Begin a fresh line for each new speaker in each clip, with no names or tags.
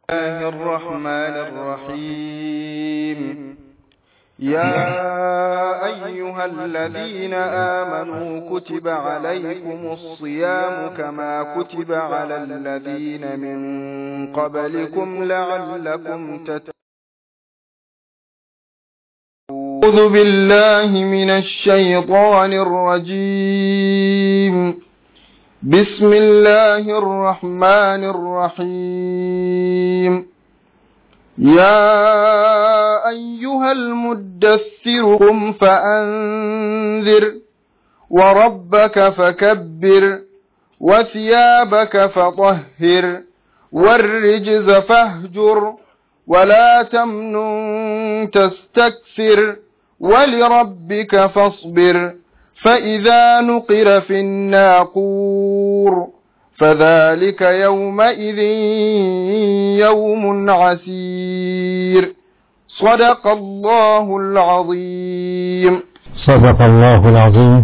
الله الرحمن الرحيم يا أيها الذين آمنوا كتب عليكم الصيام كما كتب على الذين من قبلكم لعلكم تتقون أعوذ بالله من الشيطان الرجيم بسم الله الرحمن الرحيم يا أيها المدثر قم فأنذر وربك فكبر وثيابك فطهر والرجز فاهجر ولا تمنن تستكثر ولربك فاصبر فإذا نقر في الناقور فذلك يومئذ يوم عسير صدق الله العظيم
صدق الله العظيم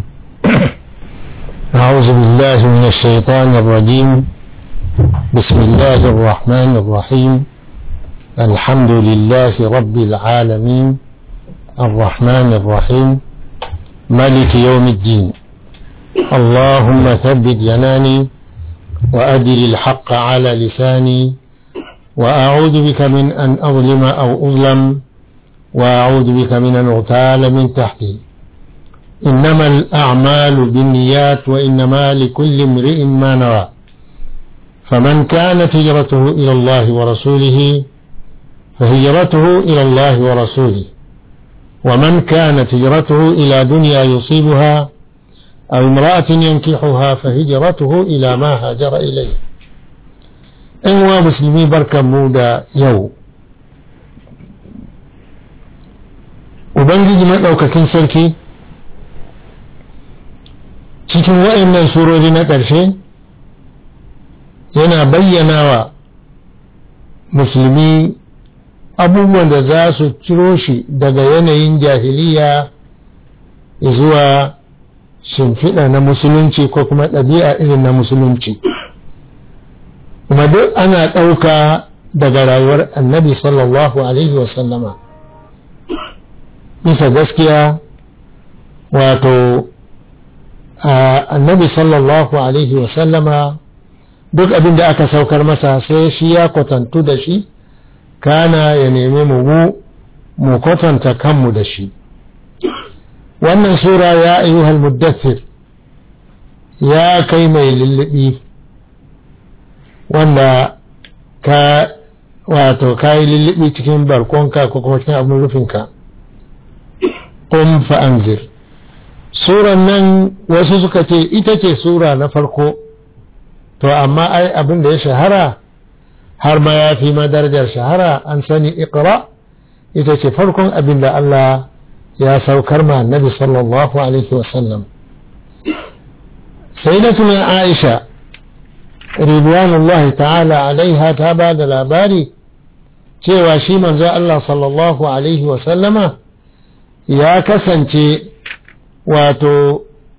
أعوذ بالله من الشيطان الرجيم بسم الله الرحمن الرحيم الحمد لله رب العالمين الرحمن الرحيم مالك يوم الدين اللهم ثبت جناني وأدر الحق على لساني وأعوذ بك من أن أظلم أو أظلم وأعوذ بك من أن أغتال من تحتي إنما الأعمال بالنيات وإنما لكل امرئ ما نوى فمن كانت هجرته إلى الله ورسوله فهجرته إلى الله ورسوله ومن كانت هجرته إلى دنيا يصيبها أو امرأة ينكحها فهجرته إلى ما هاجر إليه إن مسلمي بركة مودا يو Ubangiji maɗaukakin sarki cikin waɗannan surori na ƙarshe yana bayyana wa musulmi abubuwan da za su ciro shi daga yanayin jahiliya zuwa shimfiɗa na musulunci ko kuma ɗabi'a irin na musulunci kuma duk ana ɗauka daga rayuwar annabi sallallahu alaihi wasallama bisa gaskiya wato annabi sallallahu alaihi wasallama duk abin da aka saukar masa sai shi ya kwatantu da shi kana ya nemi mu mu kwatanta kanmu da shi wannan sura ya ayyuhal muddathir ya kai mai lullubi wanda ka wato ka yi lullubi cikin barkonka ko kuma cikin abin rufinka qum fa anzir suran nan wasu suka ce ita ce sura na farko to amma ai abin da ya shahara har ma ya fi ma darajar shahara an sani iqra ita ce farkon abin da Allah ya saukar ma annabi sallallahu alaihi wasallam sai na tuna aisha ridwanullahi ta'ala alaiha ta ba da labari cewa shi manzo Allah sallallahu alaihi wasallama ya kasance wato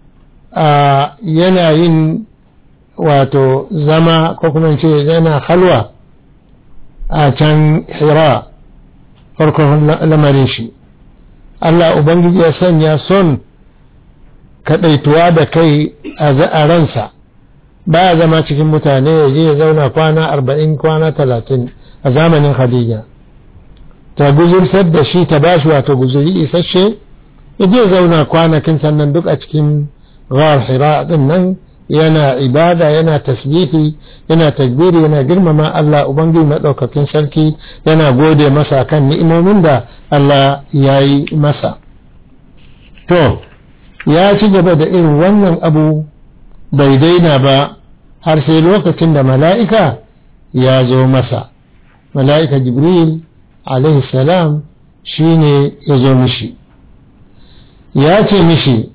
yana yin wato zama ko kuma ce yana halwa a can hira farkon lamarin shi Allah Ubangiji ya sanya son kaɗaituwa da kai a ransa ba ya zama cikin mutane ya je ya zauna kwana arba'in kwana talatin a zamanin Khadija ta guzursar da shi ta bashi wato guzuri isasshe ya je zauna kwanakin sannan duk a cikin ghar hira din nan yana ibada yana tasbihi yana takbiri yana girmama Allah ubangiji maɗaukakin sarki yana gode masa kan ni'imomin da Allah ya yi masa to ya ci gaba da irin wannan abu bai daina ba har sai lokacin da mala'ika ya zo masa mala'ika jibril alaihi salam shine ya zo mishi ya ce mishi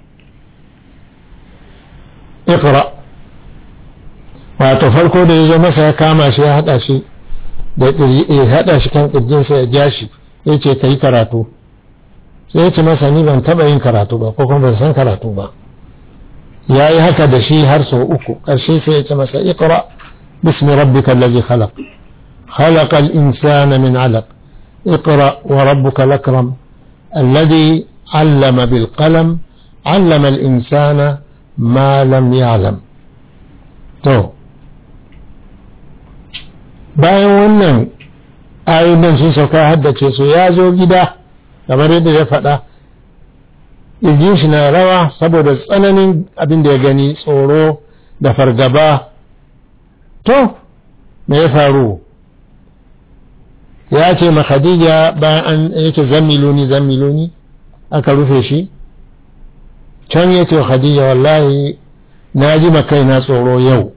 iqra wato farko da ya zo masa ya kama shi ya hada shi da ya hada shi kan kirjinsa ya ja shi ya ce ka yi karatu sai ya ce masa ni ban taba yin karatu ba ko kuma ban san karatu ba ya yi haka da shi har sau uku ƙarshe sai ya ce masa iqra bismi rabbika allazi khalaq خلق الإنسان من علق اقرأ وربك الأكرم الذي علم بالقلم علم الإنسان ما لم يعلم تو bayan wannan ayoyin sun sauka haddace su ya zo gida kamar yadda ya faɗa irgin shi na rawa saboda tsananin abin da ya gani tsoro da fargaba to me ya faru ya ce ma khadija bayan an yake zammiluni zammiluni aka rufe shi can ya ce khadija wallahi na ji kaina tsoro yau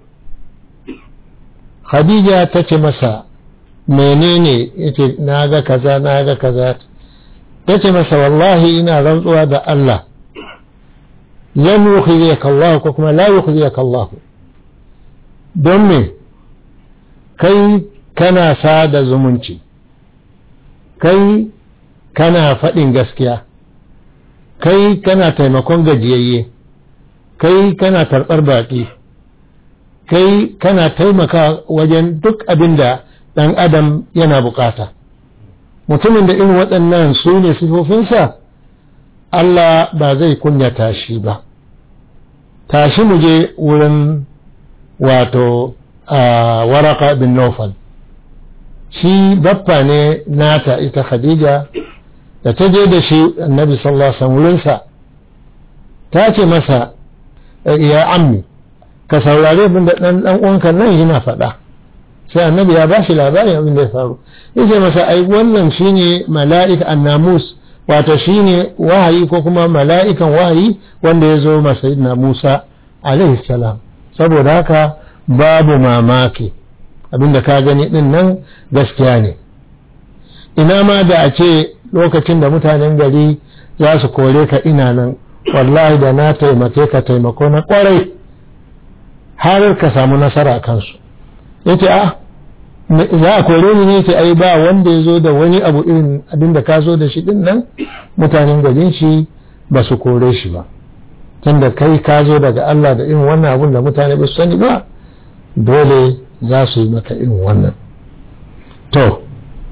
khadija ta ce masa menene yace na ga kaza na ga kaza ta ce masa wallahi ina rantsuwa da Allah lan yukhziyaka Allah ko kuma la yukhziyaka Allah don me kai kana sada zumunci kai kana faɗin gaskiya kai kana taimakon gajiyayye kai kana karɓar baƙi kai kana taimaka wajen duk abin da ɗan adam yana bukata mutumin da irin waɗannan su ne sifofinsa Allah ba zai kunyata shi ba tashi mu je wurin wato waraka bin Nofal shi baffa ne nata ita Khadija da ta je da shi annabi sallallahu alaihi wurinsa ta ce masa ya ammi ka saurare abin da ɗan ɗan uwanka nan yana faɗa sai annabi ya ba shi labarin abin da ya faru yace masa ai wannan shine mala'ika annamus wato shine wahayi ko kuma mala'ikan wahayi wanda ya zo masa sayyidina Musa alaihi salam saboda haka babu mamaki abinda ka gani din nan gaskiya ne ina ma da a ce lokacin da mutanen gari za su kore ka ina nan wallahi da na taimake ka taimako na kwarai har ka samu nasara kansu yace ah za a kore ni ne ce ai ba wanda ya zo da wani abu irin abin da ka zo da shi din nan mutanen garin shi ba su kore shi ba tunda kai ka zo daga Allah da irin wannan abun da mutane ba su sani ba dole za su yi maka irin wannan to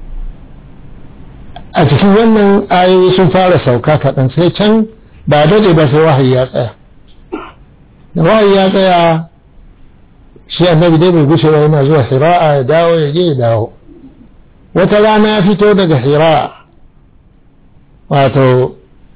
a cikin wannan ayoyi sun fara sauka kaɗan sai can ba daɗe ba sai wahayi ya tsaya da wahayi ya tsaya shi annabi dai bai gushe ba yana zuwa hira'a ya dawo ya je ya dawo wata rana ya fito daga hira'a wato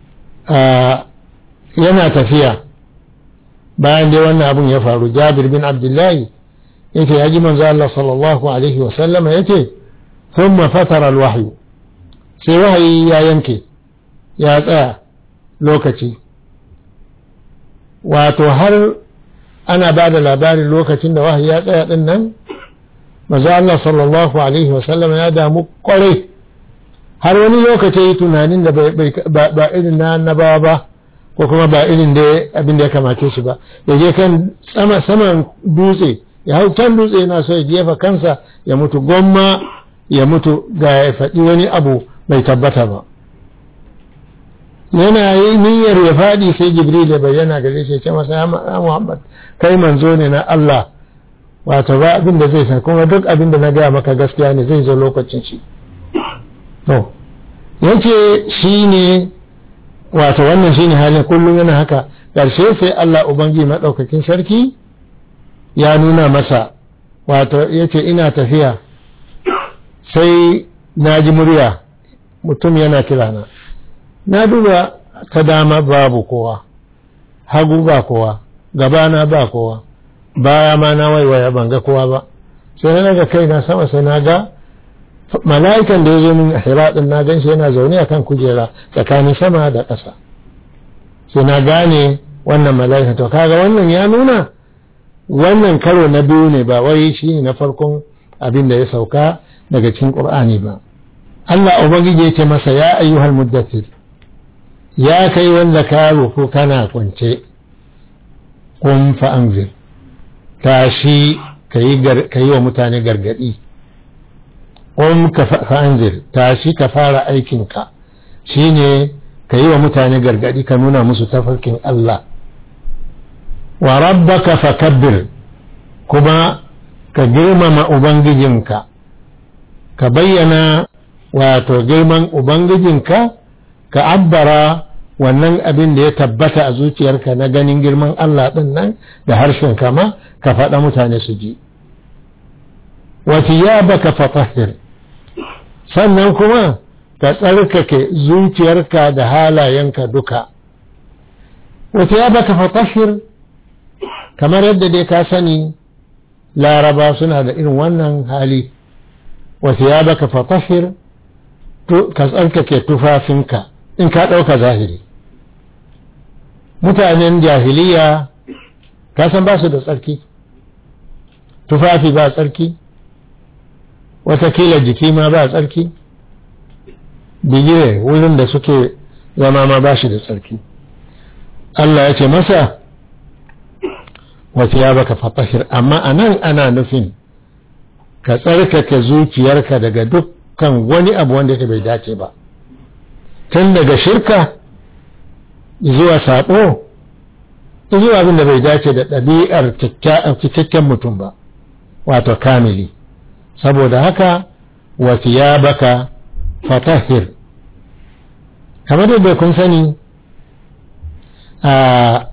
yana tafiya bayan dai wannan abun ya faru jabir bin abdullahi yake ya ji manzo Allah sallallahu alaihi wa sallama yake thumma fatara alwahyu sai wahayi ya yanke ya tsaya lokaci wato har ana ba da labarin lokacin da wahayi ya tsaya din nan manzo Allah sallallahu alaihi wa sallama ya damu kwarai har wani lokaci tunanin da ba irin na annabawa ba ko kuma ba irin da abin da ya kamace shi ba ya je kan sama saman dutse ya hau can dutse yana so ya jefa kansa ya mutu gomma ya mutu ga ya faɗi wani abu bai tabbata ba yana yi niyyar ya faɗi sai jibril ya bayyana gare shi ce masa ya muhammad kai manzo ne na Allah wato ba abin da zai sa kuma duk abin da na gaya maka gaskiya ne zai zo lokacin shi to yace shi ne wato wannan shi ne halin kullum yana haka ƙarshe sai Allah ubangi maɗaukakin sarki ya nuna masa wato yace ina tafiya sai na ji murya mutum yana kirana na duba ta dama babu kowa hagu ba kowa gabana ba kowa baya ma na waiwaya ban ga kowa ba sai na ga kai na sama sai na ga mala'ikan da ya zo min hira din na gan shi yana zaune akan kujera tsakanin sama da ƙasa sai na gane wannan mala'ika to kaga wannan ya nuna wannan karo na biyu ne ba wai shi ne na farkon abin da ya sauka daga cikin ƙur'ani ba Allah ubangiji ya ce masa ya ayyuhal muddathir ya kai wanda ka rufu kana kwance kun fa anzir tashi ka yi wa mutane gargadi kun ka fa anzir tashi ka fara aikinka shine ka yi wa mutane gargadi ka nuna musu tafarkin Allah wa rabbaka fakabbir kuma ka girmama ubangijinka ka bayyana wato girman ubangijinka ka abbara wannan abin da ya tabbata a zuciyarka na ganin girman Allah ɗin nan da harshen kama ka faɗa mutane su ji wata ya baka fatahir sannan kuma ka tsarkake zuciyarka da halayenka duka wata ya baka fatahir kamar yadda dai ka sani laraba suna da irin wannan hali wata ya baka fatahir ka tsarkake tufafinka in ka ɗauka zahiri mutanen jahiliya ka san ba su da tsarki tufafi ba tsarki watakila jiki ma ba tsarki bigire wurin da suke zama ma ba shi da tsarki Allah ya ce masa wata ya baka fatahir amma a nan ana nufin ka tsarkake zuciyarka daga dukkan wani abu wanda bai dace ba tun daga shirka zuwa saɓo zuwa abin da bai dace da ɗabi'ar cikakken mutum ba wato kamili saboda haka wata ya baka fatahir kamar yadda kun sani a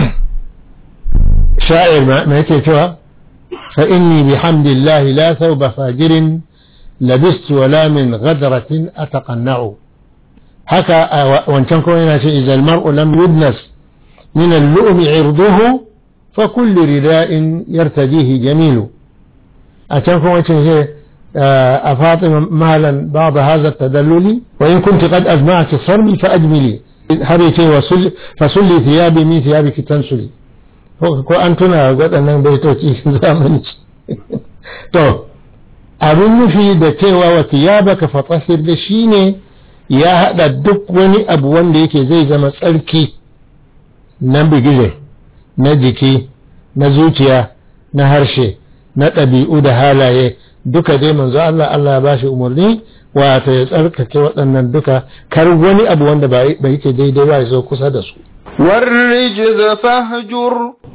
sha'ir mai yake cewa fa inni bihamdillahi la thawba fajirin labistu wala min ghadratin ataqanna'u haka wancan kuma yana ce izal mar'u lam yudnas min al-lu'mi 'irduhu fa kullu rida'in yartadihi jamilu a can kuma ce أفاطمة مهلا بعض هذا التدلل وإن كنت قد أجمعت صرمي فأجملي هريتي وسل فسلي ثيابي من ثيابك تنسلي ko an tuna waɗannan baitoci zamani to abin nufi da cewa wa thiyabaka fatahhir da shine ya haɗa duk wani abu wanda yake zai zama tsarki na bigire na jiki na zuciya na harshe na ɗabi'u da halaye duka dai manzo Allah Allah ya bashi umarni wato ya tsarkake waɗannan duka kar wani abu wanda ba yake daidai ba ya zo kusa da su
والرجز فاهجر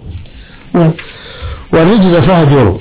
والرجز فاهجر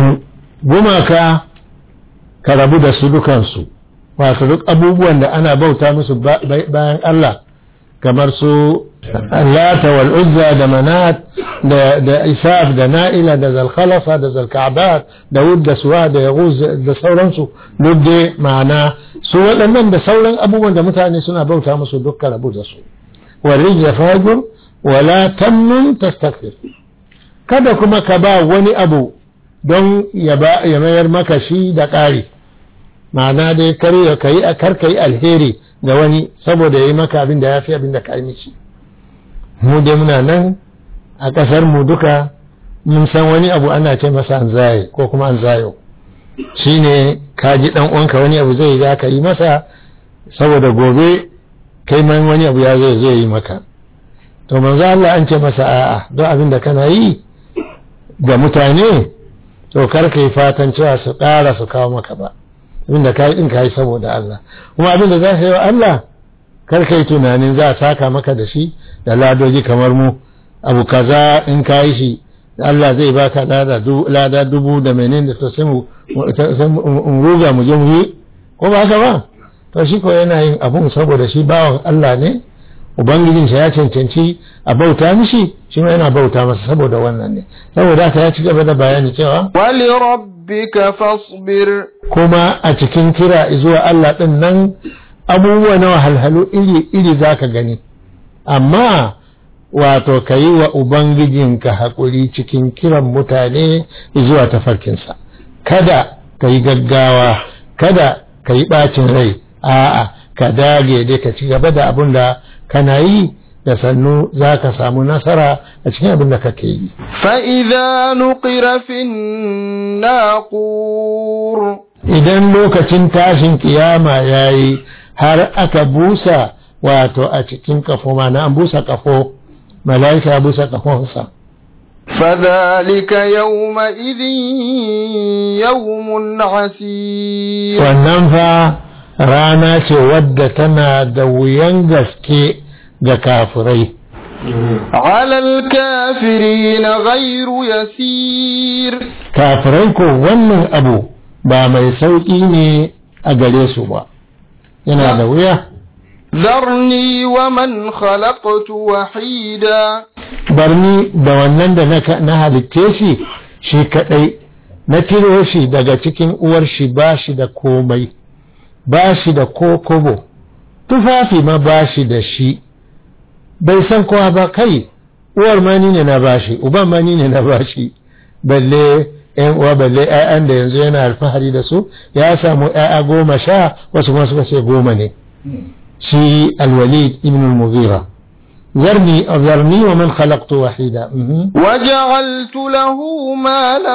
gumaka ka rabu da su dukansu wato duk abubuwan da ana bauta musu bayan Allah kamar su lata wal uzza da manat da isaf da na'ila da zalkhalafa da zalka'bat da wud da suwa da yaghuz da sauransu duk dai ma'ana su waɗannan da sauran abubuwan da mutane suna bauta musu dukkan rabu da su والرجل فاجر ولا تمنن تستكثر kada kuma ka ba wani abu don ya mayar maka shi da ƙari ma'ana dai kar ya kai kar kai alheri ga wani saboda ya yi maka abin da ya fi abin da ka yi mishi mu dai muna nan a ƙasar mu duka mun san wani abu ana ce masa an zaye ko kuma an zayo shine ka ji dan uwanka wani abu zai za ka yi masa saboda gobe kai man wani abu ya zai zai yi maka to manzo Allah an ce masa a'a don abin da kana yi ga mutane to kar kai fatan cewa su ƙara su kawo maka ba abin da kai din kai saboda Allah kuma abin da za ka yi wa Allah kar kai tunanin za a saka maka da shi da ladoji kamar mu abu kaza in ka yi shi Allah zai baka lada dubu da menene to sai mu ruga mu je mu yi ko ba haka ba to shi ko yana yin abun saboda shi bawan Allah ne ubangijinsa ya cancanci a bauta mishi shi ma yana bauta masa saboda wannan ne saboda haka ya ci gaba da bayani cewa
wali rabbika fasbir
kuma a cikin kira zuwa Allah din nan abubuwa na wahalhalu iri iri zaka gani amma wato ka yi wa ubangijinka haƙuri cikin kiran mutane zuwa tafarkinsa kada ka yi gaggawa kada ka yi ɓacin rai a'a ka dage dai ka ci gaba da abin da kana yi da sannu za ka samu nasara a cikin abin da kake yi.
fa'iza nuƙira fin naƙur
idan lokacin tashin kiyama ya yi har aka busa wato a cikin kafo mana an busa kafo mala'ika ya busa kafonsa
فذلك يومئذ يوم عسير
wannan fa rana ce wadda tana da wuyan gaske ga kafirai
على الكافرين غير يسير
kafirai ko wannan abu ba mai sauƙi ne a gare su ba yana da wuya
ذرني ومن خلقت وحيدا
barni da wannan da na- na halitte shi shi kadai na tiro shi daga cikin uwar shi ba shi da komai ba shi da ko kobo tufafi ma ba shi da shi bai san kowa ba kai uwar ma ni ne na bashi uban ma ni ne na bashi balle yan uwa balle ƴaƴan da yanzu yana alfahari da su ya samu ƴaƴa goma sha wasu ma suka ce goma ne shi alwalid ibn al-mughira zarni zarni wa man khalaqtu wahida mhm.
وجعلت له مالا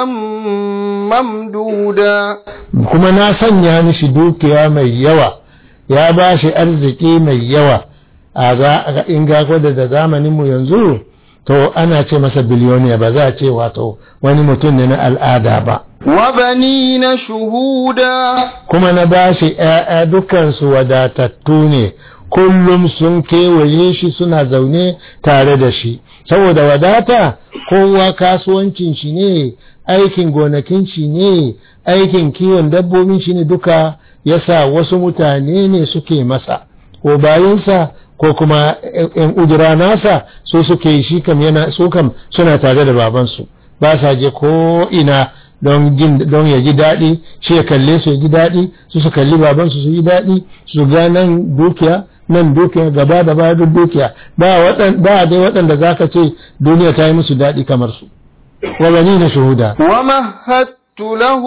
ممدودا
kuma na sanya mishi dukiya mai yawa ya ba shi arziki mai yawa a za in ga gwada da zamaninmu yanzu to ana ce masa biliyoniya ba za a ce wato wani mutum ne na al'ada ba
وبنين شهودا
kuma na ba shi ‘ya'ya dukansu wadatattu ne kullum sun kewaye shi suna zaune tare da shi saboda wadata kowa kasuwancin shi ne aikin gonakin shi ne aikin kiwon dabbobin shi ne duka yasa wasu mutane ne suke masa ko bayansa ko kuma ‘yan ujira nasa su suke yi shi kam yana su kam suna tare da babansu ba sa je ko ina don jin don ya ji daɗi shi ya kalle su ya ji daɗi su su kalli babansu su yi daɗi su ga nan dukiya nan dukiya gaba da baya duk dukiya ba waɗan ba dai waɗanda zaka ce duniya ta yi musu daɗi kamar su wa bani na shuhuda
ومهدت له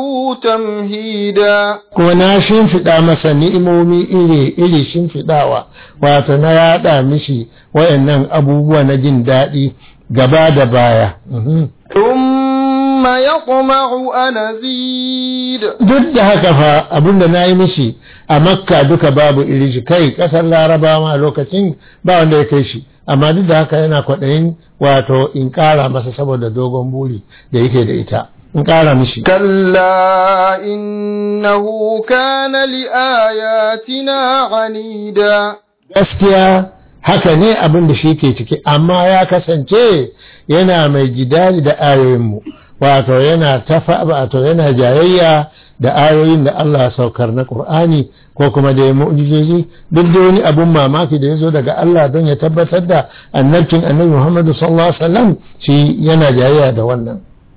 تمهيدا
kuma na shimfiɗa masa ni'imomi iri iri shimfiɗawa wato na yaɗa mishi wayannan abubuwa na jin daɗi gaba da baya Mhm.
ثم يطمع أن أزيد
duk da haka fa abinda na yi mishi a makka duka babu iri shi kai kasar larabawa a lokacin ba wanda ya kai shi amma duk da haka yana kwaɗayin wato in ƙara masa saboda dogon buri da yake da ita in ƙara mishi
كلا إنه كان لآياتنا عنيدا
gaskiya haka ne abin da shi ke ciki amma ya kasance yana mai jidali da ayoyinmu wato yana tafa wato yana jayayya da ayoyin da Allah ya saukar na Qur'ani ko kuma da mu'jizoji duk da wani abun mamaki da ya zo daga Allah don ya tabbatar da annabcin annabi Muhammad sallallahu alaihi wasallam shi yana jayayya da wannan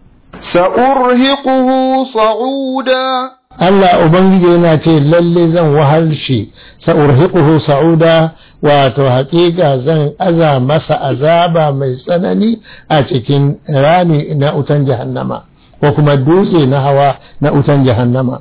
سأرهقه صعودا
Allah Ubangiji yana ce lalle zan wahal shi sa'urhiquhu sa'uda wato haƙiƙa zan aza masa azaba mai tsanani a cikin rami na utan jahannama ko kuma dutse na hawa na utan jahannama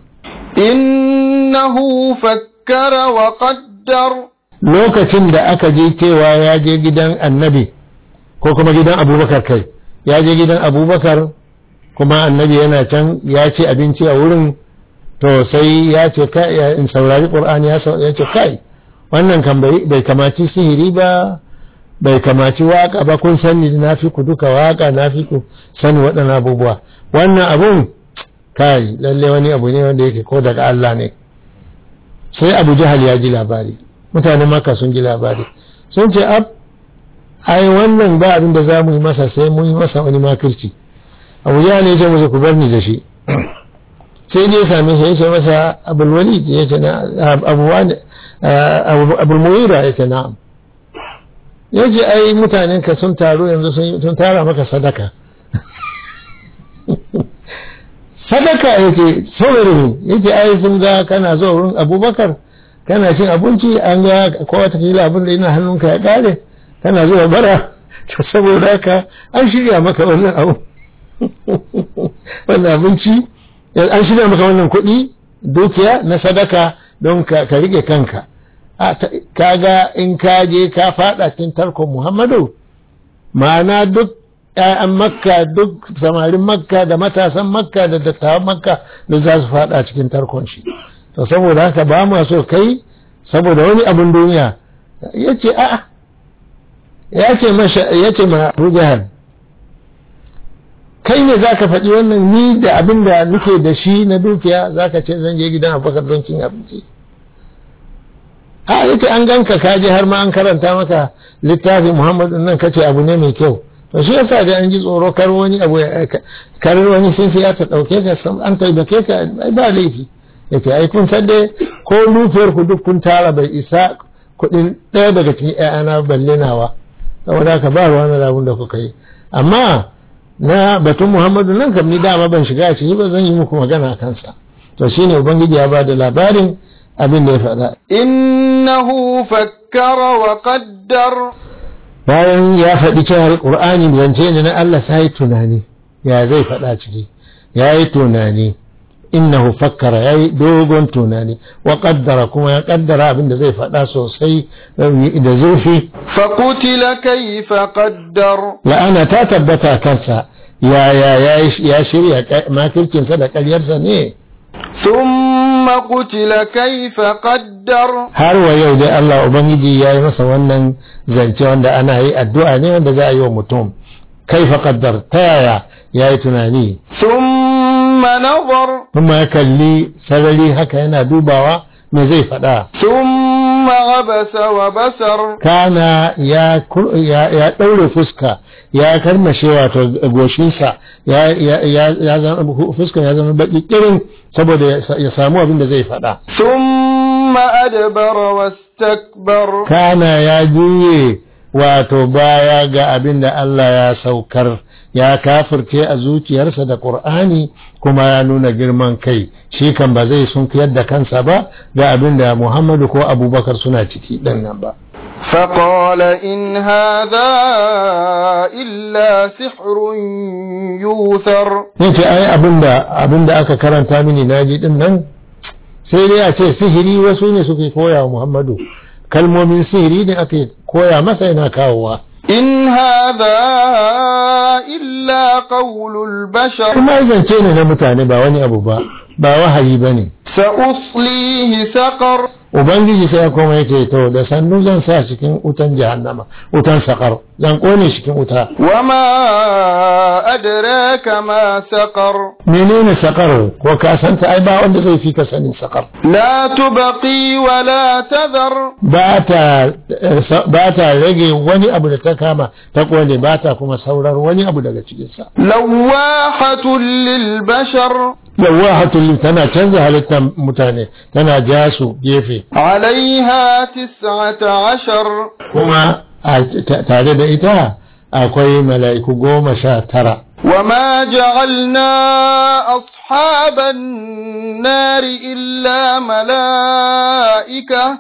إنه فكر وقدر
lokacin da aka je cewa ya je gidan annabi ko kuma gidan abubakar kai ya je gidan abubakar kuma annabi yana can ya ce abinci a wurin to sai ya ce kai ya- in saurari qur'ani ya sau- ya ce kai wannan kan bai bai kamaci sihiri ba bai kamaci waka ba kun sani na fi ku duka waka na fi ku sani waɗannan abubuwa wannan abun kai lalle wani abu ne wanda yake ko daga Allah ne sai Abu Jahal ya ji labari mutanen Makka sun ji labari sun ce ab ai wannan ba abin da za mu yi masa sai mun yi masa wani makirci Abu Jahal ya ce musu ku bar ni da shi sai dai same shi ya ce masa abul walid ya ce na abu wani abul muwira ya ce na'am ya ce ai mutanen ka sun taru yanzu sun- sun tara maka sadaka sadaka ya ce saboda ne ya ce ai sun ga kana zuwa wurin abubakar kana cin abinci an ga ko watakila abin da yana hannunka ya kare kana zuwa bara to saboda haka an shirya maka wannan abu wannan abinci an shirya maka wannan kuɗi dukiya na sadaka don ka ka rike kanka a ta- kaga in ka je ka fada cikin tarkon muhammadu ma'ana duk ‘ya'yan makka duk samarin makka da matasan makka da dattawan makka da za su fada cikin tarkon shi to saboda haka ba ma so kai saboda wani abin duniya ya ce a'a ya ce masha ya ce ma Abu Jahal kai ne za ka faɗi wannan ni da abin da nake da shi na dukiya za ka ce zan je gidan abubakar don cin abinci a yake an ganka ka je har ma an karanta maka littafin muhammadu nan kace abu ne mai kyau to shi yasa da an ji tsoro kar wani abu ya kar wani sun ya ta dauke ka san an taimake ka ai ba laifi yace ai kun san dai ko dukiyar ku duk kun tara bai isa kuɗin ɗaya daga cikin ƴaƴana balle nawa saboda haka ba ruwan da abin da kuka yi amma na batun muhammadu nan kam ni dama ban shiga a ciki ba zan yi muku magana a kansa to shine ubangiji ya ba da labarin abin da ya faɗa
innahu fakkara wa qaddar
bayan ya faɗi cewa ƙur'ani zance ne na Allah sai tunani ya zai faɗa ciki ya yi tunani innahu fakkara ya yi dogon tunani wa qaddara kuma ya kaddara abin da zai faɗa sosai da zurfi
faqutila kayfa qaddar
la'ana ta tabbata kansa ya ya ya shirya makircinsa da ƙaryarsa ne
ثم قتل كيف قدر
har wa yau dai Allah Ubangiji ya yi masa wannan zance wanda ana yi addu'a ne wanda za a yi wa mutum kaifa qaddar ta yaya ya yi tunani
ثم نظر
kuma ya kalli sarari haka yana dubawa me zai faɗa
ثم عبس وبسر
kana ya kur- ya ya ɗaure fuska ya karmashe wato goshinsa ya ya ya ya zama fuskan ya zama baki kirin saboda ya sa- ya samu abin da zai faɗa
ثم أدبر واستكبر
kana ya juye wato baya ga abin da Allah ya saukar ya kafirce a zuciyarsa da Qur'ani kuma ya nuna girman kai shi kan ba zai sunkuyar da kansa ba ga abin da Muhammadu ko Abubakar suna ciki ɗin nan ba
فقال إن هذا إلا سحر يوثر
yace ai abinda abinda aka karanta mini naji din nan sai dai a ce sihiri wasu ne suke koya wa Muhammadu kalmomin sihiri ne ake koya masa yana kawowa
إن هذا إلا قول البشر
kuma zance ne na mutane ba wani abu ba ba wahayi bane
سأصليه سقر
ubangiji sai ya koma yake to da sannu zan sa cikin wutan jahannama wutan sakar zan kone cikin wuta
وما أدراك ما سقر
menene sakar ko ka santa ai ba wanda zai fi ka sanin sakar
لا تبقي ولا تذر
ba ta ba ta rage wani abu da ta kama ta kone ba ta kuma saurar wani abu daga cikinsa
لواحة للبشر
yawahatul tana canza halittar mutane tana ja su gefe
عليها تسعة عشر
kuma a ta- tare da ita akwai mala'iku goma sha tara
وما جعلنا أصحاب النار إلا ملائكة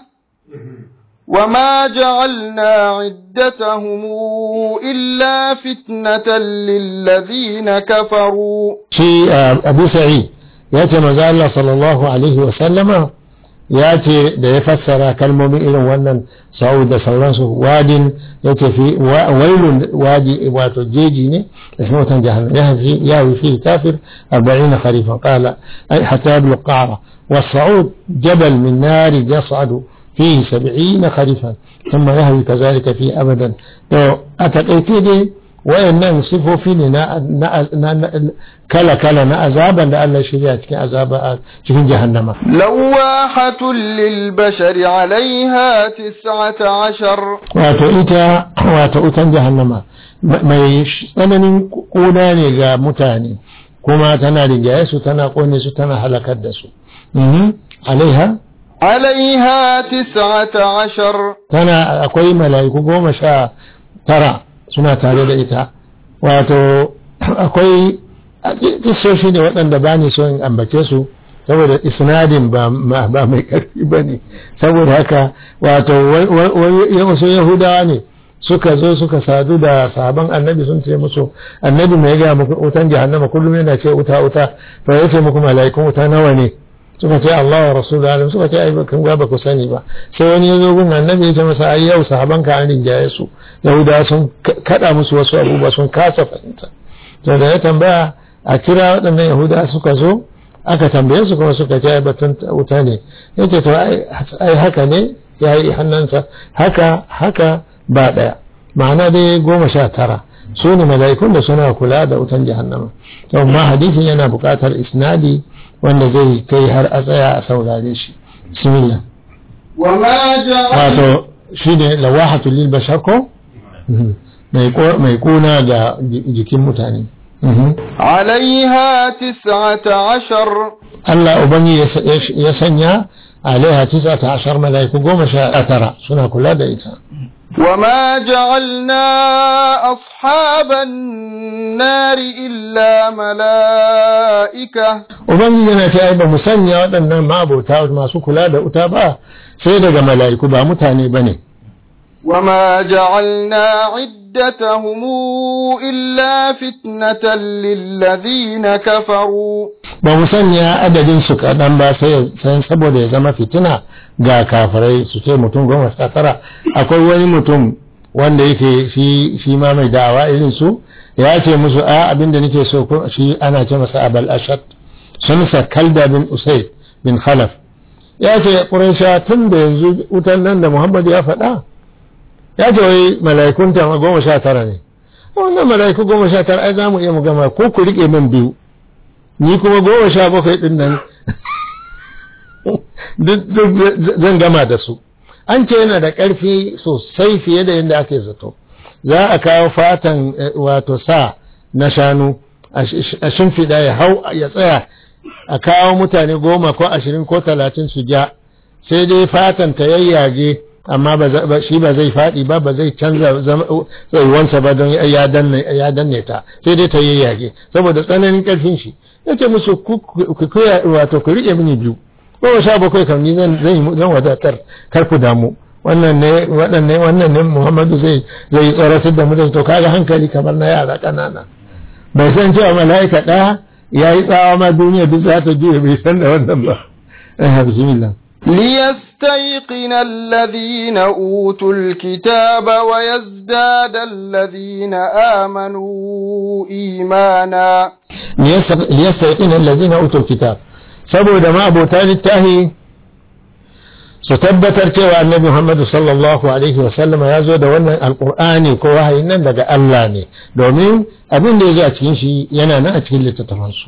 وما جعلنا عدتهم إلا فتنة للذين كفروا
shi uh, abu sa'id ya ce maza Allah sallallahu alaihi wa sallama ya ce da ya fassara kalmomin irin wannan sa'ud da sauransu wadin ya ce fi wa- wailun wadi wato jeji ne da shi watan jahannam ya fi ya fi kafir 40 kharifan qala ay hatta yablugh qara والصعود جبل من نار يصعد فيه سبعين خريفا ثم يهوي كذلك فيه أبدا تو أتقيتي دي wayannan sifofi ne na kala kala na azaban da Allah shirya cikin azaba a cikin jahannama
لواحة للبشر عليها تسعة عشر
wato ita wato utan jahannama mai tsananin kuna ne ga mutane kuma tana rigaye su tana kone su tana halakar da su Mhm. alaiha
عليها تسعة عشر
tana akwai mala'iku goma sha tara suna tare da ita wato akwai kisoshi ne waɗanda ba ni so in ambace su saboda isnadin ba ma- ba mai ƙarfi ba ne saboda haka wato wasu yahudawa ne suka zo suka sadu da sahaban annabi sun ce musu annabi mai gaya muku wutan jahannama kullum yana ce wuta wuta to ya ce muku mala'ikun wuta nawa ne suka ce Allah wa Rasulu alim suka ce ai kan ga ba ku sani ba sai wani ya zo gun annabi ya ce masa ai yau sahaban ka an rinjaye su yahuda sun kada musu wasu abubuwa sun kasa fahimta to da ya tambaya a kira waɗannan yahuda suka zo aka tambaye su kuma suka ce ai batun wuta ne ya ce to ai haka ne ya yi hannunsa haka haka ba ɗaya ma'ana dai goma sha tara su ne mala'ikun da suna kula da wutan jahannama to amma hadisin yana buƙatar isnadi wanda zai kai har a tsaya a saurare shi bismillah
وما جعل
wato shi ne lawahatu lil bashar ko Mhm. mai ko- mai kuna ga ji- jikin mutane Mhm.
عليها تسعة عشر
Allah ubangi ya sa- ya sh- ya sanya alaiha tis'ata ashar malaiku goma sha tara suna kula da ita
وما جعلنا أصحاب النار إلا ملائكة
ubangiji yana ta ba mu sanya waɗannan ma'abota masu kula da wuta ba sai daga mala'iku ba mutane ba ne
وما جعلنا عدتهم إلا فتنة للذين كفروا
ba mu sanya adadin su kaɗan ba sai sai saboda ya zama fitina ga kafirai su ce mutum goma sha tara akwai wani mutum wanda yake shi shi ma mai da'awa irin su ya ce musu a abinda nake so ko shi ana ce masa abal ashad sun sa kalda bin usaid bin khalaf ya ce quraisha tun da yanzu wutan nan da muhammad ya faɗa ya ce wai mala'ikun ta goma sha tara ne wannan mala'iku goma sha tara ai za mu iya mu gama ko ku riƙe min biyu ni kuma goma sha bakwai ɗin nan duk zan gama da su an ce yana da ƙarfi sosai fiye da yadda ake zato za a kawo fatan wato sa na shanu a shimfiɗa ya hau ya tsaya a kawo mutane goma ko ashirin ko talatin su ja sai dai fatan ta yayyage amma shi ba zai faɗi ba ba zai canza tsayuwansa ba don ya danne ta sai dai ta yayyage saboda tsananin ƙarfin shi ya ce musu ku wato ku riƙe mini biyu goma sha bakwai kam ni zan zan wadatar kar ku damu wannan ne waɗanne wannan ne Muhammadu zai zai tsoratar da mutane to kaga hankali kamar na yara ƙanana bai san cewa mala'ika ɗaya ya yi tsawa ma duniya duk za ta juya bai san da wannan ba eh bismillah
ليستيقن الذين أوتوا الكتاب ويزداد الذين آمنوا إيمانا
ليستيقن الذين أوتوا الكتاب saboda ma abota littahi su tabbatar cewa annabi Muhammadu sallallahu alaihi wasallama ya zo da wannan alkur'ani ko wahayin nan daga Allah ne domin abin da ya zo a cikin shi yana nan a cikin littattafansu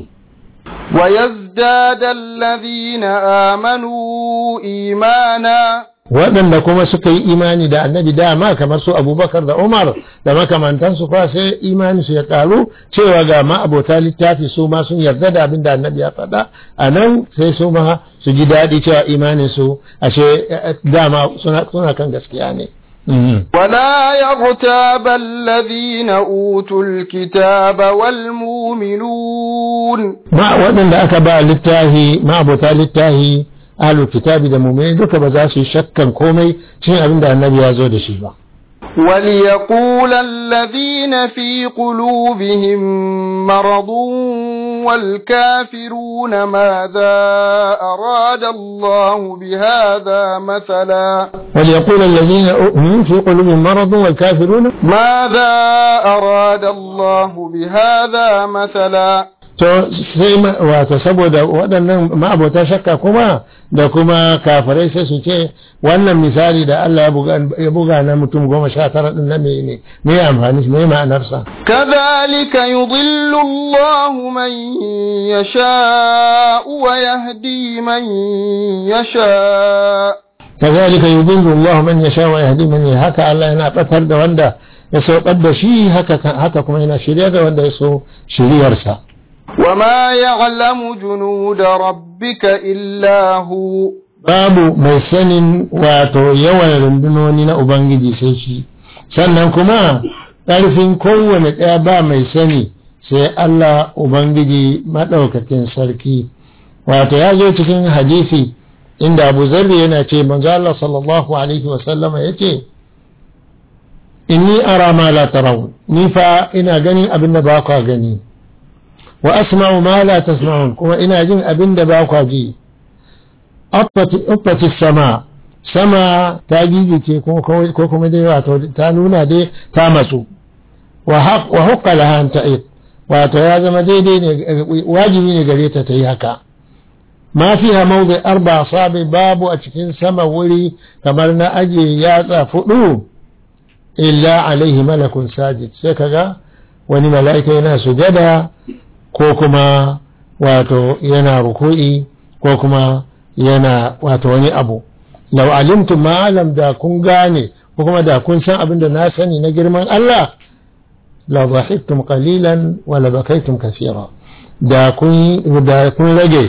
ويزداد الذين آمنوا إيمانا
waɗanda kuma suka yi imani da annabi dama kamar su abubakar da umar da makamantansu fa sai imani su ya ƙaru cewa ga ma abota littafi su ma sun yarda da abin da annabi ya faɗa a nan sai su ma su ji daɗi cewa imanin su ashe dama suna kan gaskiya ne
ولا يغتاب الذين أوتوا الكتاب والمؤمنون
ما waɗanda aka ba littahi ma abota littahi ahlul kitabi da mu'mini duka ba za su yi shakkan komai cikin abin da annabi ya zo da shi ba
وليقول الذين في قلوبهم مرض والكافرون ماذا أراد الله بهذا مثلا
وليقول الذين في قلوبهم مرض والكافرون
ماذا أراد الله بهذا مثلا
to sai wato saboda waɗannan ma'abota shakka kuma da kuma kafirai sai su ce wannan misali da Allah ya buga na mutum goma sha tara ɗin na ne me amfani me ma'anarsa
كذلك يضل الله من يشاء ويهدي من يشاء
كذلك يضل الله من يشاء ويهدي من يشاء haka Allah yana batar da wanda ya saukar da shi haka haka kuma yana shirya da wanda ya so shiryarsa
وما يعلم جنود ربك إلا هو
babu mai sanin wato yawan rundunoni na Ubangiji sai shi sannan kuma ƙarfin kowane ɗaya ba mai sani sai Allah Ubangiji maɗaukakin sarki wato ya zo cikin hadisi inda Abu Zarri yana ce manzo Allah sallallahu alaihi wa sallama yace inni ara ma la tarawun ni fa ina ganin abin da ba kwa gani wa asma'u ma la tasma'un kuma ina jin abin da ba kwa ji uffati sama sama ta gigice ko kuma dai wato ta nuna dai ta matsu wa hukka laha an ta'id wato ya zama daidai ne wajibi ne gare ta ta yi haka ma fiha mawdi arba sabi babu a cikin sama wuri kamar na aje yatsa fudu illa alaihi malakun sajid sai kaga wani mala'ika yana sujada ko kuma wato yana ruku'i ko kuma yana wato wani abu lau alimtum ma alam da kun gane ko kuma da kun san abin da na sani na girman Allah la dhahiktum qalilan wa la bakaytum kaseera da kun da kun rage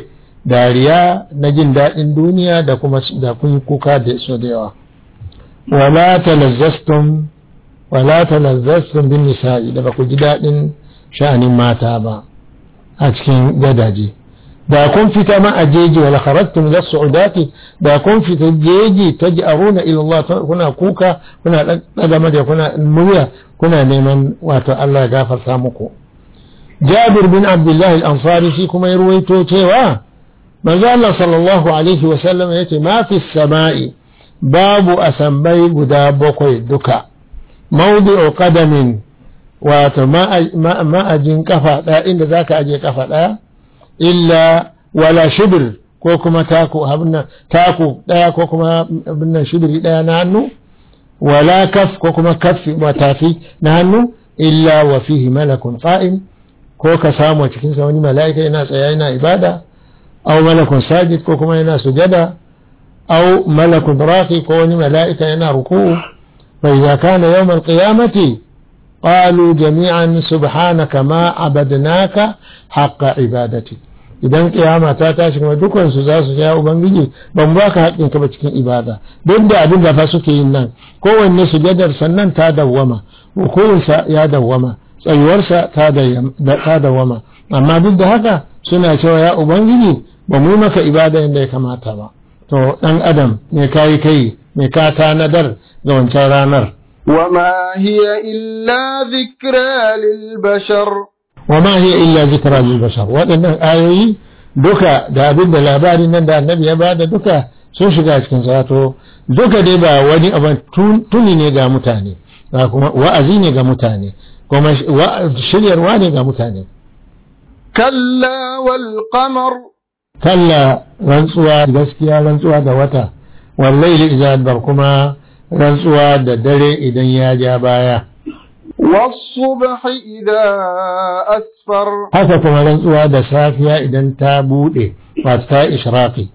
dariya na jin daɗin duniya da kuma da kun yi kuka da so da yawa wala talazzastum wala talazzastum bin nisa'i da ba ku ji daɗin sha'anin mata ba a cikin gadaje da kun fita ma a jeji wala kharajtum ila su'udati da kun fita jeji taj'aruna ila Allah kuna kuka kuna daga mada kuna murya kuna neman wato Allah ya gafarta muku Jabir bin Abdullah al-Ansari shi kuma ya ruwaito cewa manzo Allah sallallahu alaihi wa sallam yace ma fi samai babu asambai guda bakwai duka mawdi'u qadamin wato ma'ajin kafa ɗaya inda zaka aje kafa ɗaya illa wala shibir ko kuma taku abinnan taku ɗaya ko kuma abinnan shibiri ɗaya na hannu wala kaf ko kuma kaffi matafi na hannu illa wa fihi malakun qa'im ko ka samu a cikinsa wani mala'ika yana tsaya yana ibada aw malakun sajid ko kuma yana sujada aw malakun raqi ko wani mala'ika yana ruku'u fa idza kana yawm al-qiyamati qalu jami'an subhanaka ma abadnaka haqqa ibadati idan kiyama ta tashi kuma dukkan su za su ja ubangiji ban ba ka haƙƙin ka ba cikin ibada duk da abin da fa suke yin nan kowanne sujadar sannan ta dawwama rukunsa ya dawwama tsayuwarsa ta dawwama amma duk da haka suna cewa ya ubangiji ba mu maka ibada yadda ya kamata ba to dan adam me kayi kai me ka tanadar ga wancan ranar
وما هي إلا ذكرى للبشر
وما هي إلا ذكرى للبشر waɗannan ayoyi duka da abin da labarin nan da annabi ya bada duka sun shiga cikin sato duka dai ba wani abin tuni ne ga mutane ba kuma wa'azi ne ga mutane kuma shiryarwa ne ga mutane
kalla wal qamar
kalla rantsuwa gaskiya rantsuwa da wata wallahi idza adbar kuma rantsuwa da dare idan ya ja baya
والصبح إذا أسفر
haka kuma rantsuwa da safiya idan ta bude wato ta ishraqi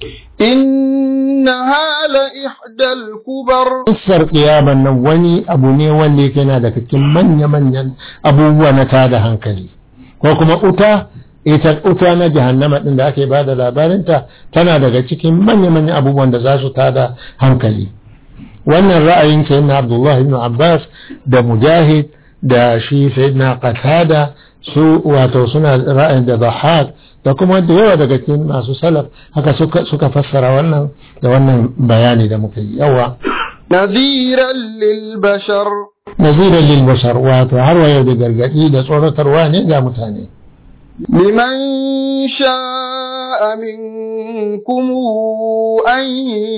إنها لإحدى الكبر
Kissar ƙiyaman nan wani abu ne wanda yake yana da cikin manya-manyan abubuwa na tada hankali ko kuma uta ita uta na jahannama din da ake ba da labarinta tana daga cikin manya-manyan abubuwan da za su tada hankali wannan ra'ayin sayyidina Abdullah ibn Abbas da Mujahid da shi sayyidina Qatada su wato suna ra'ayin da Dhahhak da kuma da yawa daga cikin masu salaf haka suka suka fassara wannan da wannan bayani da muka yi yawa
نذيرا للبشر
naziran lil bashar wato har wa yau da gargadi da tsoratarwa ne ga mutane
لمن شاء منكم أن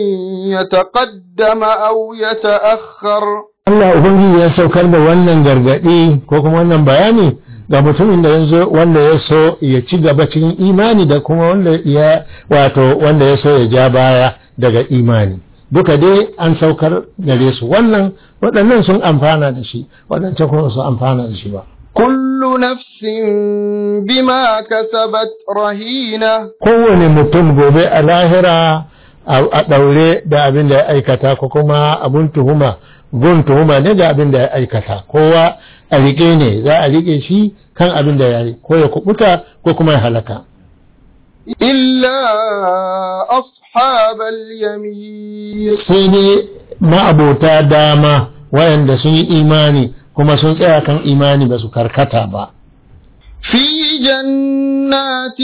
يتقدم أو يتأخر
Allah Ubangiji ya saukar da wannan gargaɗi ko kuma wannan bayani ga mutumin da yanzu wanda ya so ya ci gaba cikin imani da kuma wanda ya wato wanda ya so ya ja baya daga imani duka dai an saukar gare su wannan waɗannan sun amfana da shi waɗancan kuma su amfana da shi ba
كل نفس بما كسبت رهينة
kowane mutum gobe a lahira a ɗaure da abin da ya aikata ko kuma abun tuhuma gun tuhuma ne da abin da ya aikata kowa a riƙe ne za a riƙe shi kan abin da ya yi ko ya kubuta ko kuma ya halaka
إلا أصحاب اليمين
sai dai ma'abota dama wayanda sun yi imani kuma sun tsaya kan imani ba su karkata ba
في جنات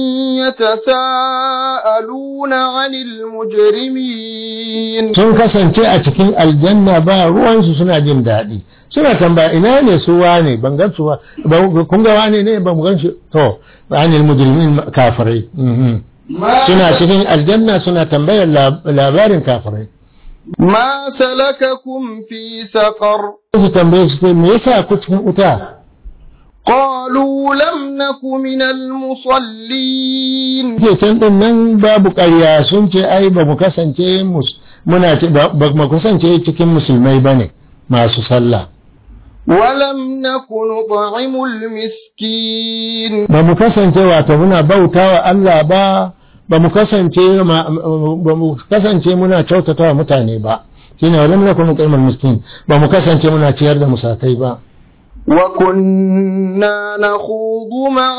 يتساءلون عن المجرمين
sun kasance a cikin aljanna ba ruwansu suna jin daɗi suna tambaya ina ne su wane ban gan su ba ba- kun ga wane ne ba mu gan shi to anil mujrimin kafirai mhm.
ما,
suna cikin aljanna suna tambayar lab- labarin kafirai
ما سلككم في سقر
su tambaye su ce me yasa ku cikin wuta
قالوا لم نك من المصلين
ke can din nan babu ƙarya sun ce ai ba mu kasance mus- muna ci- ba ba mu kasance cikin musulmai bane masu sallah
ولم نك نطعم المسكين
ba mu kasance wato muna bautawa Allah ba ba mu kasance ma- ba mu kasance muna kyautatawa mutane ba shine walam nakun nuqimul miskin ba mu kasance muna ciyar da musakai ba
وكنا نخوض مع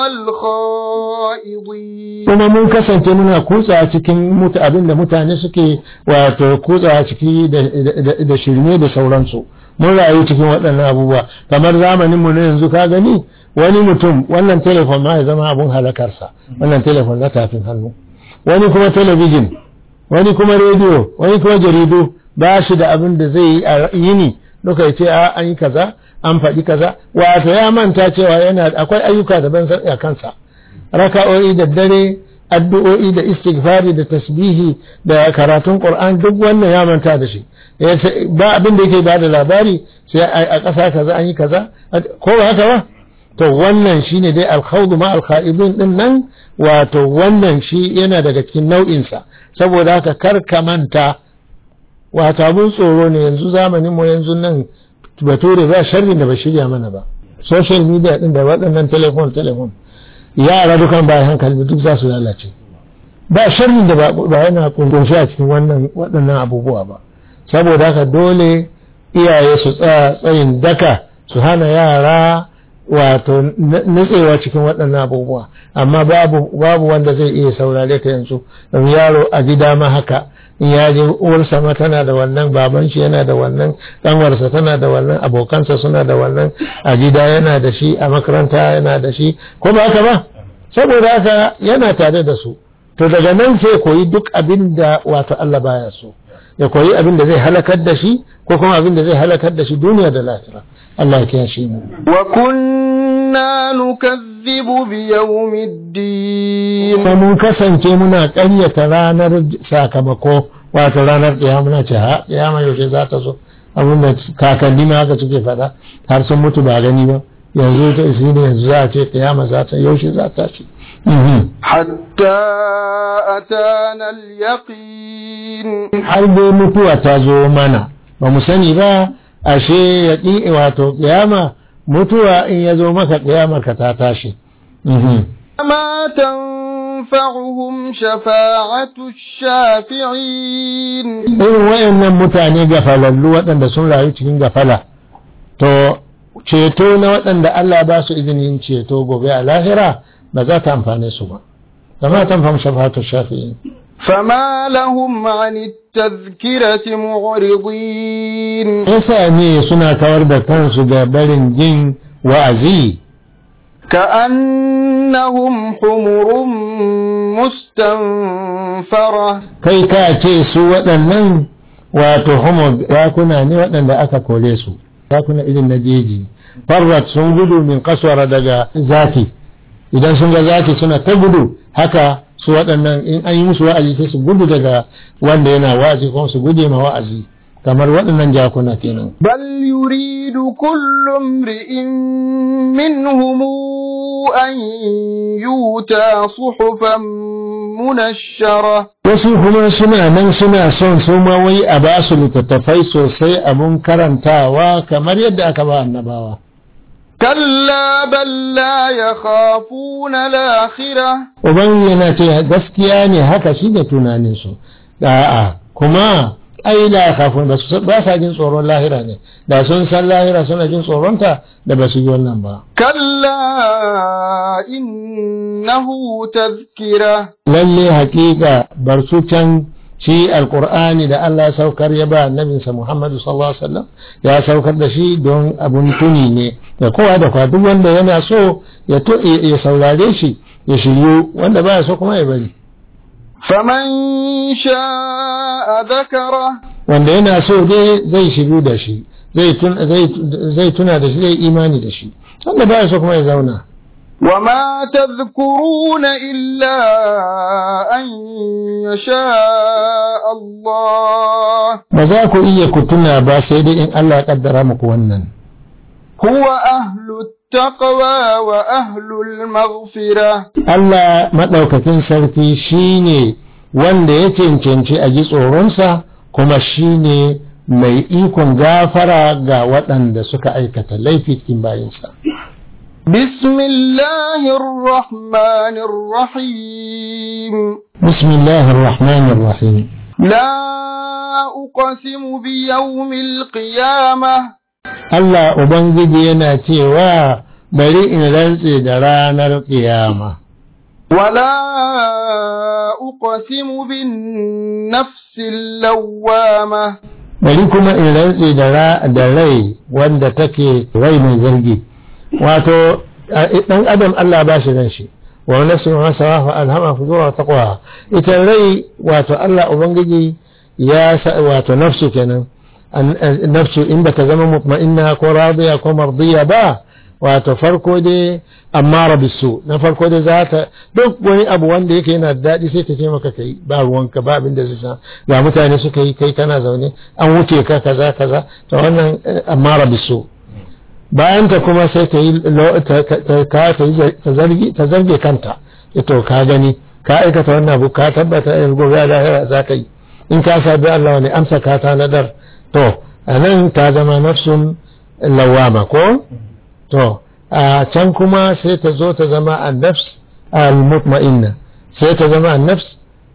الخائضين
kuma mun kasance muna kutsa cikin mutu abin da mutane suke wato kutsa ciki da- da- da shirme da sauransu mun rayu cikin waɗannan abubuwa kamar zamanin mu na yanzu ka gani wani mutum wannan telefon ma ya zama abun halakarsa wannan telefon na tafin hannu wani kuma talabijin wani kuma rediyo wani kuma jaridu ba shi da abin da zai yi a yini duka ya ce a an yi kaza an faɗi kaza wato ya manta cewa yana akwai ayyuka daban a kansa raka'o'i da dare addu'o'i da istighfari da tasbihi da karatun qur'an duk wannan ya manta da shi Ya ce ba abin da yake bada labari sai a a ƙasa kaza an yi kaza ko ba haka ba to wannan shine dai alkhawdu ma alkhaibin din nan wato wannan shi yana daga cikin nau'insa saboda haka kar ka manta wato abun tsoro ne yanzu zamanin mu yanzu nan bature ba sharrin da ba shirya mana ba social media din da waɗannan telefon telefon yara dukan bayan hankali duk za su lalace ba sharrin da ba ba yana kunshi a cikin wannan waɗannan abubuwa ba saboda haka dole iyaye su tsaya tsayin daka su hana yara wato nutsewa cikin waɗannan abubuwa amma babu babu wanda zai iya saurare ka yanzu don yaro a gida ma haka in ya je uwarsa ma tana da wannan baban shi yana da wannan ɗanwarsa tana da wannan abokansa suna da wannan a gida yana da shi a makaranta yana da shi ko ba haka ba saboda haka yana tare da su to daga nan sai koyi duk abin da wato Allah baya so ya koyi abin da zai halakar da shi ko kuma abin da zai halakar da shi duniya da lahira Allah ya kiyashe mu
وكنا نكذب بيوم الدين
kuma mun kasance muna ƙaryata ranar sakamako wato ranar ƙiyama muna ce ha ƙiyama yaushe za ta zo abin da kakanni ma haka suke faɗa har sun mutu ba gani ba yanzu ta isi ne yanzu za a ce ƙiyama za ta yaushe za ta ce
حتى أتانا اليقين
har dai mutuwa ta zo mana ba mu sani ba ashe ya ƙi wato ƙiyama mutuwa in ya zo maka ƙiyamar ka ta tashi
ما تنفعهم شفاعة الشافعين
irin wayannan mutane gafalallu waɗanda sun rayu cikin gafala to ceto na waɗanda Allah ba su izinin ceto gobe a lahira ba za ta amfane su ba kama ta amfani shafatu shafi'in
فما لهم عن التذكرة معرضين
yasa ne suna kawar da kansu da barin jin wa'azi
كأنهم حمر مستنفرة
kai ka ce su waɗannan wato homo yakuna ne waɗanda aka kore su yakuna irin na jeji farrat sun gudu min kaswara daga zafi idan sun ga zafi suna ta gudu haka su waɗannan in an yi musu wa'azi sai su gudu daga wanda yana wa'azi kuma su guje ma wa'azi kamar waɗannan jakuna kenan
بل يريد كل امرئ منهم أن يؤتى صحفا منشرة
wasu kuma suna nan suna son su ma wai a ba su littattafai sosai abun karantawa kamar yadda aka ba annabawa
كلا بل لا يخافون الآخرة
Uban yana ce gaskiya ne haka shi da tunaninsu, a'a kuma ai la kafin ba su ba sa jin tsoron lahira ne, da sun san lahira suna jin tsoronta da ba su yi wannan ba.
كلا إنه تذكرة
Lalle hakika bar su can shi alkur'ani da Allah ya saukar ya ba annabinsa Muhammadu sallallahu alaihi wasallam ya saukar da shi don abun tuni ne da kowa da kowa duk wanda yana so ya to ya saurare shi ya shiryu wanda baya so kuma ya bari.
فمن شاء ذكره
wanda yana so dai zai shiru da shi zai tun- zai- zai tuna da shi zai imani da shi wanda baya so kuma ya zauna
وما تذكرون إلا أن يشاء الله
ba za ku iya ku tuna ba sai dai in Allah ya kaddara muku wannan
هو أهل التقوى وأهل المغفرة
Allah maɗaukakin sarki shine wanda ya cancanci a ji tsoronsa kuma shine mai ikon gafara ga waɗanda suka aikata laifi cikin bayinsa
بسم الله الرحمن الرحيم
bismillahir rahmanir rahim
لا أقسم بيوم القيامة
Allah Ubangiji yana cewa bari in rantse da ranar ƙiyama.
ولا أقسم بالنفس اللوامة
Bari kuma in rantse da ra- da rai wanda take rai mai zargi. Wato, a- ɗan adam Allah ba shi ran shi, wa nafsin wa sawa fa alhama fujura taqwa. Ita rai wato Allah Ubangiji ya sa wato nafsu kenan. An- an- Nafsu in ba ta zama mutma'inna ko radiya ko mardiya ba, wato farko dai amma bisu na farko dai za ta duk wani abu wanda yake yana da daɗi sai ta ce maka kai ba ruwanka ba abin da zai sa ga mutane suka yi kai kana zaune an wuce ka kaza kaza to wannan eh, amma bisu bayan ta kuma sai ta yi lo- ta ta- ta- ka- ta yi ta zargi ta zarge kanta Ya to ka gani ka aikata wannan abu ka tabbata in gobe a lahira za ka yi in ka sabi Allah wani amsa ka ta nadar to a nan ta zama nafsun lawama ko to a can kuma sai ta zo ta zama annafs al-mutma'inna sai ta zama annafs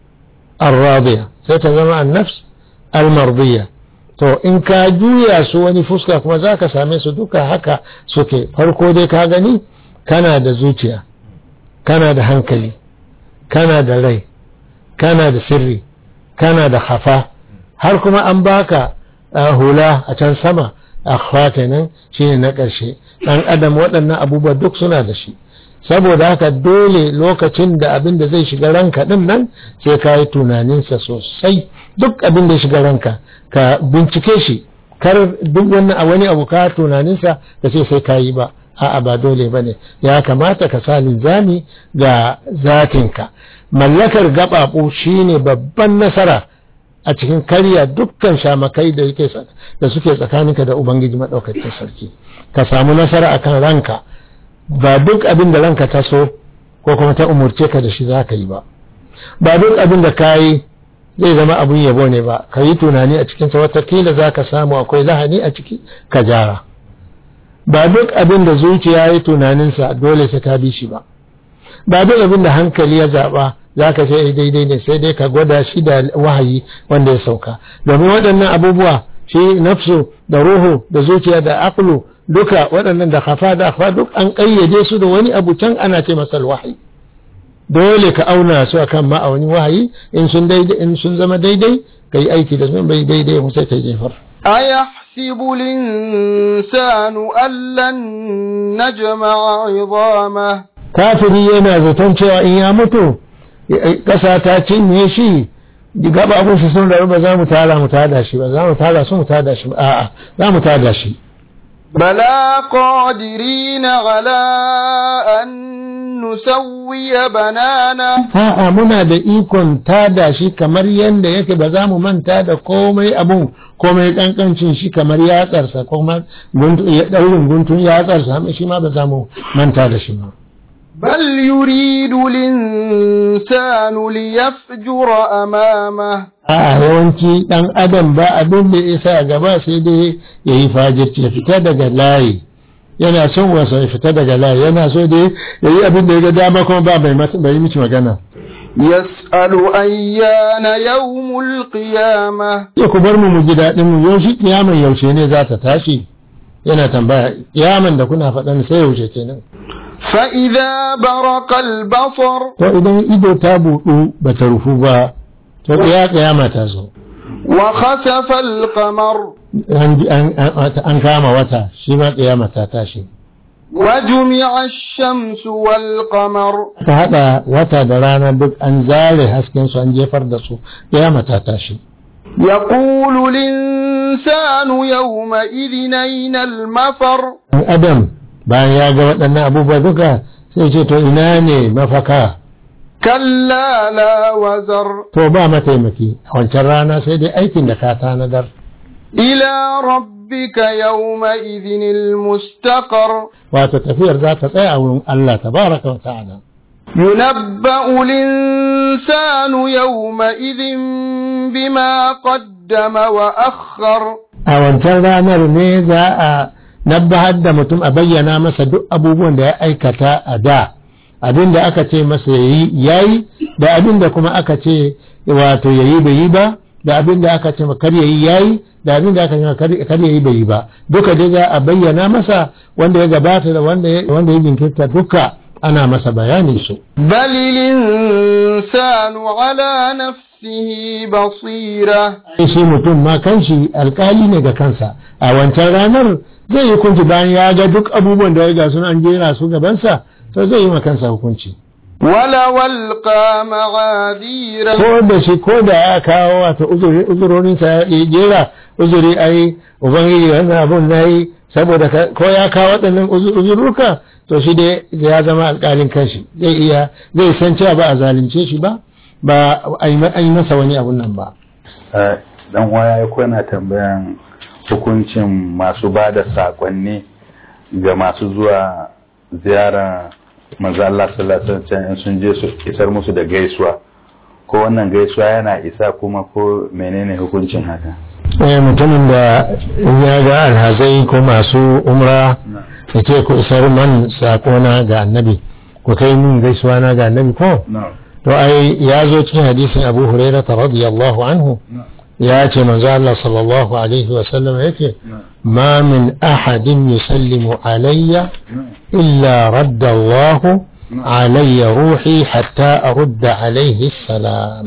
al-radiya sai ta zama annafs al-mardiya to in ka juya su wani fuska kuma za ka same su duka haka suke farko dai ka gani kana da zuciya kana da hankali kana da rai kana da sirri kana da hafa har kuma an baka uh, hula a can sama akhfa kenan shine na ƙarshe ɗan adam waɗannan abubuwa duk suna da shi saboda haka dole lokacin da abin da zai shiga ranka ɗin nan sai ka yi tunaninsa sosai duk abin da ya shiga ranka ka bincike shi kar duk wannan a wani abu ka tunaninsa ka ce sai ka yi ba a'a ba dole ba ne ya kamata ka sa linzami ga zatinka mallakar gaɓaɓu shine babban nasara a cikin karya dukkan shamakai da yake da suke tsakaninka da ubangiji maɗaukakin sarki ka samu nasara akan ranka ba duk abin da ranka ta so ko kuma ta umurce ka da shi za ka yi ba ba duk abin da ka yi zai zama abin yabo ne ba ka yi tunani a cikinsa watakila za ka samu akwai lahani a ciki ka jara ba duk abin da zuciya ya yi tunaninsa dole sai ka bi shi ba ba duk abin da hankali ya zaɓa za ka ce daidai ne sai dai ka gwada shi da wahayi wanda ya sauka domin waɗannan abubuwa shi nafsu da ruhu da zuciya da aklu duka waɗannan da hafa da hafa duk an ƙayyade su da wani abu can ana ce masa wahayi dole ka auna su akan ma'aunin wahayi in sun daidai in sun zama daidai ka yi aiki da sun bai daidai mu sai ka jefar
أيحسب الإنسان أن لن نجمع عظامه
kafiri yana zaton cewa in ya mutu ƙasa ta cinye shi gaba abin su sun rabu ba za mu tara mu tada shi ba za mu tara su mu tada shi ba a'a za mu tada shi
بلى قادرين على أن نسوي بنانه
a'a muna da ikon tada shi kamar yadda yake ba za mu manta da komai abun komai kankancin shi kamar yatsarsa kuma daurin guntun yatsarsa shi ma ba za mu manta da shi ba
بل يريد الإنسان ليفجر أمامه
a yawanci ɗan adam ba abin da isa gaba sai dai ya yi fajirci ya fita daga layi yana son wasa ya fita daga layi yana so dai ya yi abin da ya ga dama kuma ba bai mici magana
يسأل أيان يوم القيامة
ya ku bar mu mu ji daɗin mu yaushe kiyaman yaushe ne za ta tashi yana tambaya kiyaman da kuna faɗan sai yaushe kenan
فإذا برق البصر
to idan ido ta buɗu ba ta rufu ba to ya kiyama ta zo
وخسف القمر
an an- an kama wata shi ma kiyama ta tashi
وجمع الشمس والقمر
ta haɗa wata da rana duk an zare hasken su an jefar da su kiyama ta tashi
يقول الإنسان يومئذ أين المفر
Ɗan adam bayan ya ga waɗannan abubuwa duka sai ce to ina ne mafaka
كلا لا وزر
to ba mataimaki a wancan rana sai dai aikin da ka tanadar
إلى ربك يومئذ المستقر
wato tafiyar za ta tsaya a wurin Allah tabaraka wa ta'ala
ينبأ الإنسان يومئذ بما قدم وأخر
a wancan ranar ne za a nabbahar da mutum a bayyana masa duk abubuwan da ya aikata a da abin da aka ce masa yayi yayi da abin da kuma aka ce wato yayi bai yi ba da abin da aka ce kar yayi yayi da abin da aka ce kar yayi bai yi ba duka dai za a bayyana masa wanda ya gabata da wanda ya wanda ya jinkirta duka ana masa bayani su
بل الإنسان على نفسه بصيرة
shi mutum ma kanshi alkali ne ga kansa a wancan ranar zai yi hukunci bayan ya ga duk abubuwan da ya ga sun an jera su gabansa to zai yi ma kansa hukunci
ولو ألقى معاذيره
ko da shi ko da ya kawo wata uzuri uzurorinsa ya jera uzuri ai ubangiji wannan abun na yi saboda ka- ko ya kawo waɗannan uzu- uzurruka to shi dai ya zama alƙalin kanshi zai iya zai san cewa ba a zalunce shi ba ba a yi ma- an yi masa wani abun nan ba
Eh, dan waya ya kwana tambayan hukuncin masu ba da sakonni ga masu zuwa ziyara manzo Allah sallallahu alaihi wasallam in sun je su isar musu da gaisuwa ko wannan gaisuwa yana isa kuma ko menene hukuncin haka
eh mutumin da in ya ga alhazai ko masu umra ya ce ku isar man sakona ga annabi ku kai min gaisuwa na ga annabi ko to ai ya zo cikin hadisin abu hurairah radiyallahu anhu ya ce manzo Allah sallallahu alaihi wa sallam yake ma min ahadin yusallimu alayya illa radda Allah alayya ruhi hatta arudda alaihi salam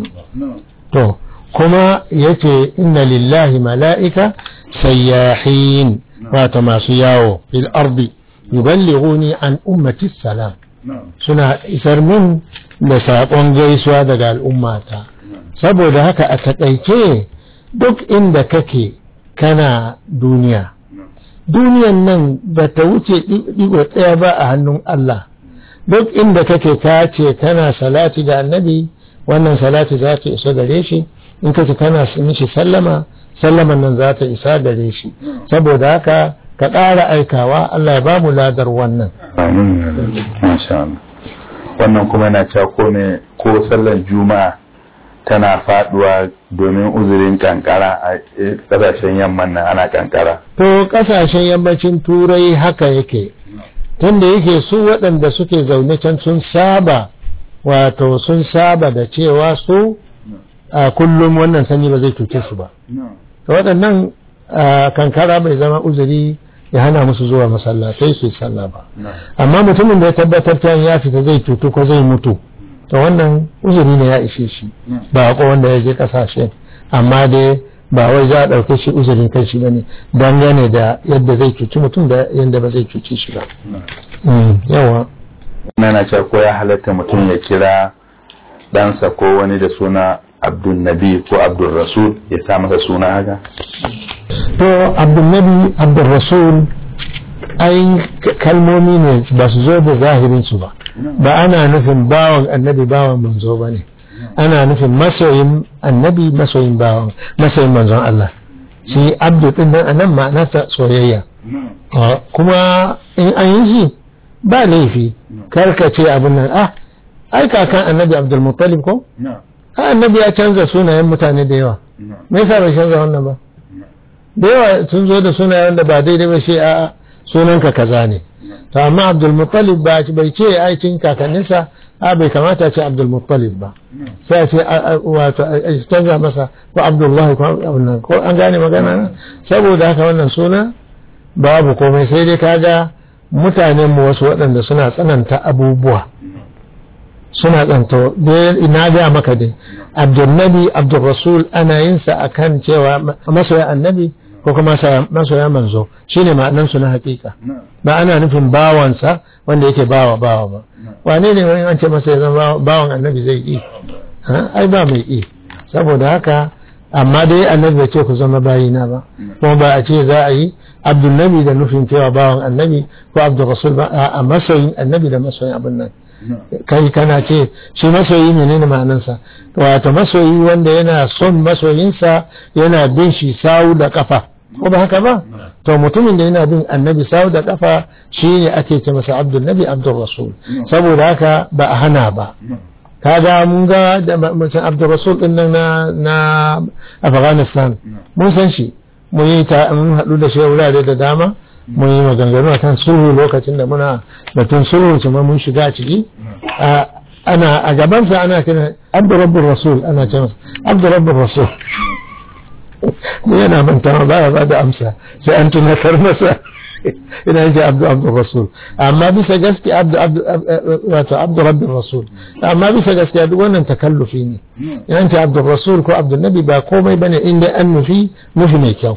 to kuma yace inna lillahi mala'ika sayyahin wato masu yawo fil ardi yuballighuni an ummati salam suna isar min da saƙon gaisuwa daga al'ummata saboda haka a taƙaice duk inda kake kana duniya duniyan nan ba ta wuce ɗigo ɗaya ba a hannun Allah duk inda kake ka ce kana salati ga annabi wannan salati za ta isa gare shi in kace kana mishi sallama sallaman nan za ta isa gare shi saboda haka ka ƙara aikawa Allah ya ba mu ladar wannan
amin masha Allah wannan kuma yana cewa ko ne ko sallar juma'a tana faduwa domin uzurin kankara a kasashen yamman nan ana kankara
to kasashen yammacin turai haka yake tunda yake su waɗanda suke zaune can sun saba wato sun saba da cewa su a kullum wannan sanyi ba zai cuce su ba to waɗannan a, kankara bai zama uzuri ya hana musu zuwa masallatai su yi sallah ba amma mutumin da ya tabbatar ta ya fita zai cutu ko zai mutu to wannan uzuri ne ya ishe shi ba ko wanda ya je kasashe amma dai ba wai za a ɗauke shi uzurin kai shi bane dangane da yadda zai cuci mutum da yadda ba zai cuci shi ba Mm, yawa
wannan yana cewa ko ya halatta mutum ya kira ɗansa ko wani da suna abdul nabi ko abdul rasul ya sa masa suna haka
to abdulnabi abdulrasul ai kalmomi ne ba su zo da zahirin su ba ba ana nufin bawan annabi bawan manzo ba ne ana nufin masoyin annabi masoyin bawan masoyin manzon Allah shi abdu din nan anan ma'anarsa soyayya Ah, kuma in an yi shi ba laifi karka ce abin nan ah ai kakan annabi abdul muttalib ko ah, annabi ya canza sunayen mutane da yawa me yasa bai canza wannan ba da yawa sun zo da sunayen da ba daidai ba shi a sunanka kaza ne to amma abdul muttalib ba bai ce ai cin kakanninsa a bai kamata ce abdul muttalib ba sai a ce a- a- wato a a canza masa ko abdullahi ko abin nan ko an gane magana na saboda haka wannan suna babu komai sai dai kaga mutanen mu wasu waɗanda suna tsananta abubuwa suna tsanto dai na ga maka dai abdulnabi abdulrasul ana yin sa akan cewa ma- masoya annabi ko kuma masa- masoya manzo shine ma'anan su na hakika ba ana nufin bawansa wanda yake bawa bawa ba wane ne wani an ce masa ya zama bawan annabi zai yi Ha? ai ba mai yi saboda haka amma dai annabi bai ce ku zama bayina ba kuma ba a ce za a yi abdulnabi da nufin cewa bawan annabi ko abdulrasul ba a masoyin annabi da masoyin abin nan kai kana ce shi masoyi menene ma'anansa wato masoyi wanda yana son masoyinsa yana bin shi sawu da kafa ko ba haka ba to mutumin da yana bin annabi sawu da kafa shi ne ake ce masa abdul nabi abdul rasul saboda haka ba a hana ba kaga mun ga da mutum abdul rasul din nan na na afghanistan mun san shi mun yi ta mun haɗu da shi a wurare da dama mun yi maganganu a kan sulhu lokacin da muna batun sulhu kuma mun shiga ciki a ana a gabansa ana kira abdu rabbul rasul ana ce masa abdu rabbul rasul mu yana mantawa ba ya ba da amsa sai an tunatar masa ina yake abdu abdu rasul amma bisa gaske abdu abdu wato abdu rabbin rasul amma bisa gaske duk wannan takallufi ne yan ce abdu rasul ko abdu nabi ba komai bane inda an nufi nufi mai kyau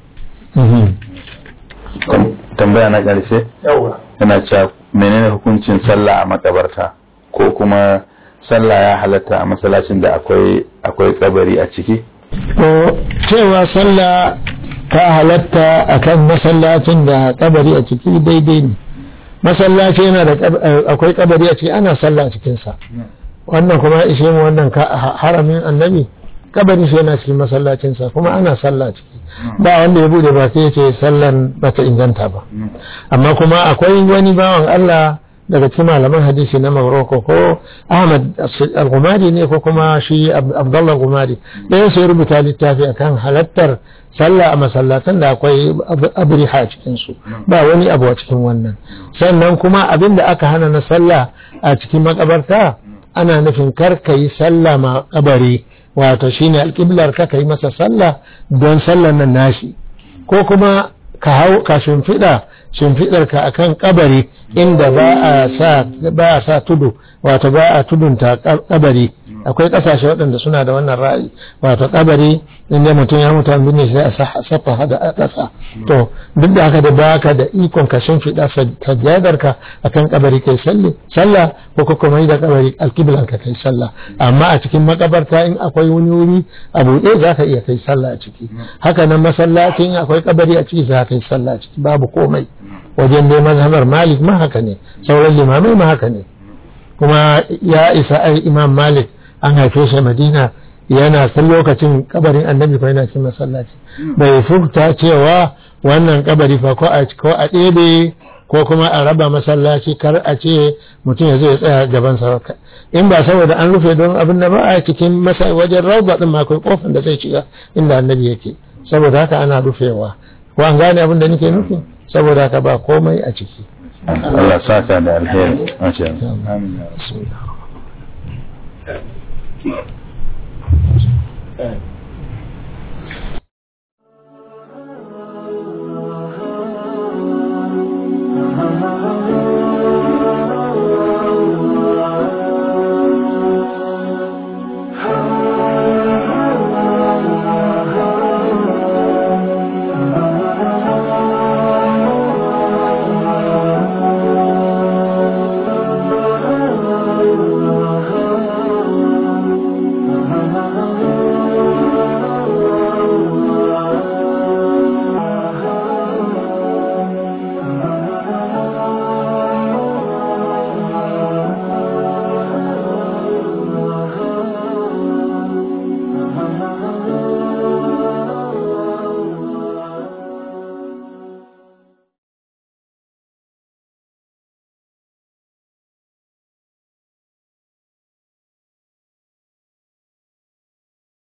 tambaya na ƙarshe yana cewa menene hukuncin sallah a makabarta ko kuma sallah ya halatta a masallacin da akwai akwai kabari a ciki
to cewa sallah ta halatta akan masallacin da kabari a ciki daidai ne masallaci yana da akwai kabari a ciki ana sallah a cikinsa wannan kuma ishe mu wannan haramin annabi kabari shi yana cikin masallacinsa kuma ana sallah ciki ba wanda ya bude ba sai ya ce sallan bata inganta ba amma kuma akwai wani bawan Allah daga cikin malaman hadisi na Morocco ko Ahmad al-Gumari ne ko kuma shi Abdullah al-Gumari ɗaya sai rubuta littafi akan halattar sallah a masallatan da akwai abriha cikin su ba wani abu a cikin wannan sannan kuma abin da aka hana na sallah a cikin makabarta ana nufin kar ka yi sallah ma kabari wato shine alƙiblar ka yi masa sallah don sallar nan nashi ko kuma ka hau ka shimfiɗa shimfiɗar ka akan kabari inda ba a sa ba a sa tudu wato ba a tudunta kabari akwai kasashe waɗanda suna da wannan ra'ayi wato kabari inda mutum ya mutu an binne sai a safa hada ƙasa to duk da haka da baka da ikon ka shimfiɗa sajjadar ka akan kabari kai salli sallah ko kuma da kabari alkiblan ka kai sallah amma a cikin makabarta in akwai wani wuri a buɗe za ka iya kai sallah a ciki haka nan masallaci in akwai kabari a ciki za ka kai sallah a ciki babu komai wajen dai mazhabar malik ma haka ne sauran limamai ma haka ne kuma ya isa ai imam malik an haife shi madina yana san lokacin kabarin annabi ko yana cikin masallaci bai furta cewa wannan kabari fa ko a ko a ɗebe ko kuma a raba masallaci kar a ce mutum ya zo ya tsaya gaban sa in ba saboda an rufe don abin da ba a cikin wajen rauba din ma akwai kofar da zai shiga inda annabi yake saboda haka ana rufewa ko an gane abin da nake nufi saboda haka ba komai a ciki
Allah saka da alheri masha
Amin.